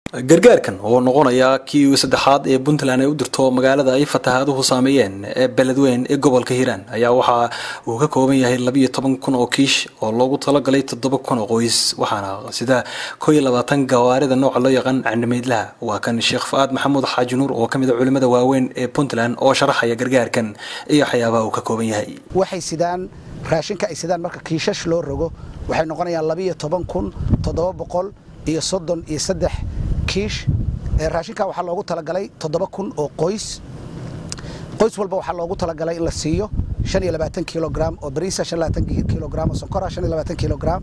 gargaarkan oo noqonaya kii saddexaad ee puntland ay u dirto magaalada ay fatahaaduhu saameeyeen ee beledweyn ee gobolka hiiraan ayaa waxa uu ka kooban yahay labiyo toban kun oo kiish oo loogu talagalay toddoba kun oo qoys waxaana sida koo iyo labaatan gawaarida nooca loo yaqaan candhimeydlaha waa kan sheekh fa-aad maxamuud xaaji nuur oo kamid a culimada waaweyn ee puntland oo sharaxaya gargaarkan iyo waxyaabaha uu ka kooban yahay waxay sidaan raashinka ay sidaan marka kiishash loo rogo waxay noqonayaan labiyo toban kun toddoba boqol iyo soddon iyo saddex kiish raashinka waxaa loogu talagalay toddoba kun oo qoys qoys walba waxaa loogu talagalay in la siiyo shan iyo labaatan kilogram oo bariisa shan labaatan kilogram oo sonkora shan iyo labaatan kilogram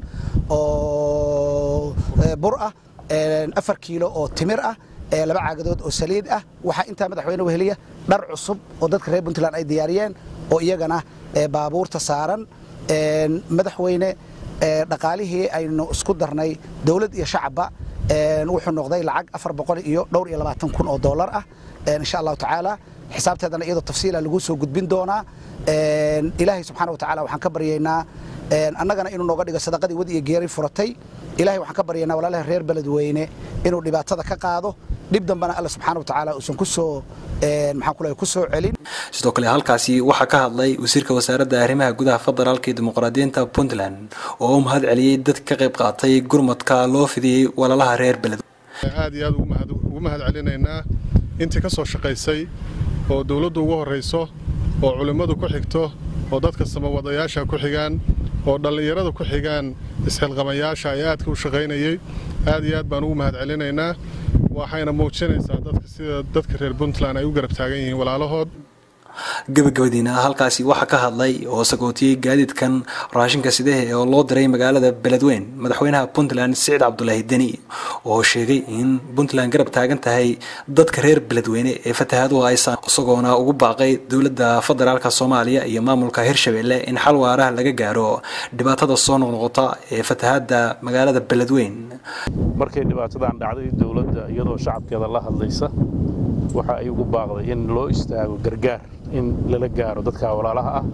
oo bur ah afar kiilo oo timir ah laba caagadood oo saliid ah waxaa intaa madaxweyne weheliya dhar cusub oo dadka reer puntland ay diyaariyeen oo iyagana baabuurta saaran madaxweyne dhaqaalihii aynu isku darnay dowlad iyo shacabba wuxuu noqday lacag afar boqol iyo dhowr iyo labaatan kun oo dollar ah insha allahu tacaala xisaabteedana iyadoo tafsiila lagu soo gudbin doonaa ilaahay subxaana wa tacala waxaan ka baryaynaa annagana inuu nooga dhigo sadaqadii wad iyo geeri furatay ilahay waxaan ka baryaynaa walaalaha reer beledweyne inuu dhibaatada ka qaado dhib dambana alla subxaana wa tacaala uusan kusoo maxaan ku leeyahay kusoo celin sidoo kale halkaasi waxaa ka hadlay wasiirka wasaaradda arrimaha gudaha federaalka iyo dimuqraadiyiinta puntland oo u mahad celiyey dad ka qayb qaatay gurmadka loo fidiyey walaalaha reer beled aad iyo aad ugu mahad celinaynaa intii ka soo shaqaysay oo dowladdu ugu horrayso oo culimmadu ku xigto oo dadka samawadayaasha ku xigaan oo dhallinyarada ku xigaan isxilqamayaasha ee aadka u shaqaynayey aad iyo aad baan ugu mahad celinaynaa waxayna muujinaysaa dadka sida dadka reer puntland ay u garab taagan yihiin walaalahood gabagabadiina halkaasi waxaa ka hadlay oo sagootiyey gaadiidkan raashinka sidehe oo loo diray magaalada beledweyn madaxweynaha puntland siciid cabdulaahi deni oo sheegay in puntland garab taagan tahay dadka reer beledweyne ee fatahaaduhu haysaan isagoona ugu baaqay dowladda federaalka soomaaliya iyo maamulka hirshabelle in xal waaraha laga gaaro dhibaatada soo noqnoqota ee fatahaada magaalada beledweyn markay dhibaatadan dhacday dowladda iyadoo shacabkeeda la hadlaysa waxa ay ugu baaqday in loo istaago gargaar in lala gaaro dadka walaalaha ah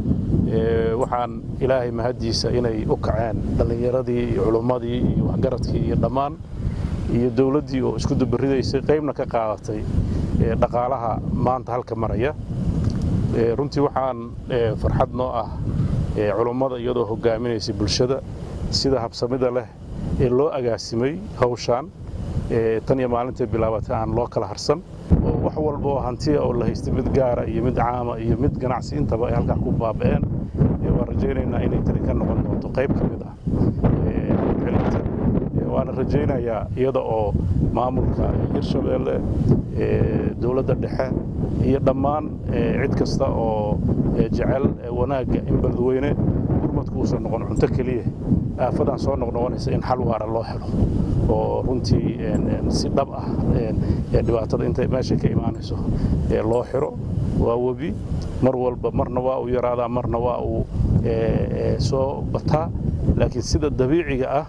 waxaan ilaahay mahaddiisa inay u kaceen dhallinyaradii iyo culummadii iyo waxgaradkii iyo dhammaan iyo dowladdii oo isku dubaridaysay qaybna ka qaadatay dhaqaalaha maanta halka maraya runtii waxaan farxad noo ah culummada iyadoo hoggaaminaysay bulshada sida habsamida leh ee loo agaasimay hawshaan tan iyo maalintay bilaabatay aan loo kala harsan oo wax walba oo hantiya oo la haystay mid gaara iyo mid caama iyo mid ganacsi intaba ay halkaa ku baaba'een waan rajaynaynaa inay tani ka noqon doonto qayb ka mid ah celinta waana rajaynayaa iyada oo maamulka hirshabeelle dowladda dhexe iyo dhammaan cid kasta oo jecel wanaagga in beledweyne gurmadku uusan noqon cunto keliya aafadan soo noqnoqonaysa in xal waara loo helo oo runtii si dhab ah dhibaatada inta meesha ka imaanayso loo xiro waa webi mar walba marna waa uu yaraadaa marna waa uu soo bataa laakiin sida dabiiciga ah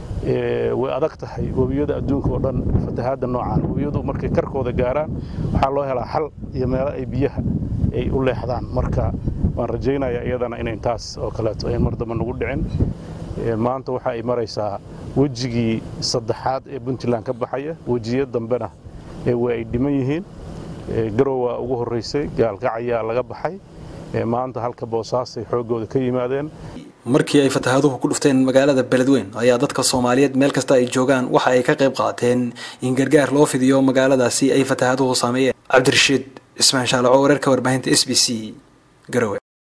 way adag tahay webiyada adduunka oo dhan fatahaadda noocaan webiyadu markay karkooda gaaraan waxaa loo helaa xal iyo meelo ay biyaha ay u leexdaan marka waan rajaynayaa iyadana inayn taas oo kaleeto ayn mar damba nagu dhicin maanta waxa ay maraysaa wejigii saddexaad ee puntland ka baxaya wejiyo dambena way ay dhiman yihiin garow waa ugu horraysay gaalkacayaa laga baxay maanta halka boosaasay xooggooda ka yimaadeen markii ay fatahaaduhu ku dhufteen magaalada beledweyn ayaa dadka soomaaliyeed meel kasta ay joogaan waxa ay ka qayb qaateen in gargaar loo fidiyo magaaladaasi ay fatahaaduhu saameeyeen cabdirashiid ismaan shaalaco wararka warbaahinta s b c garowe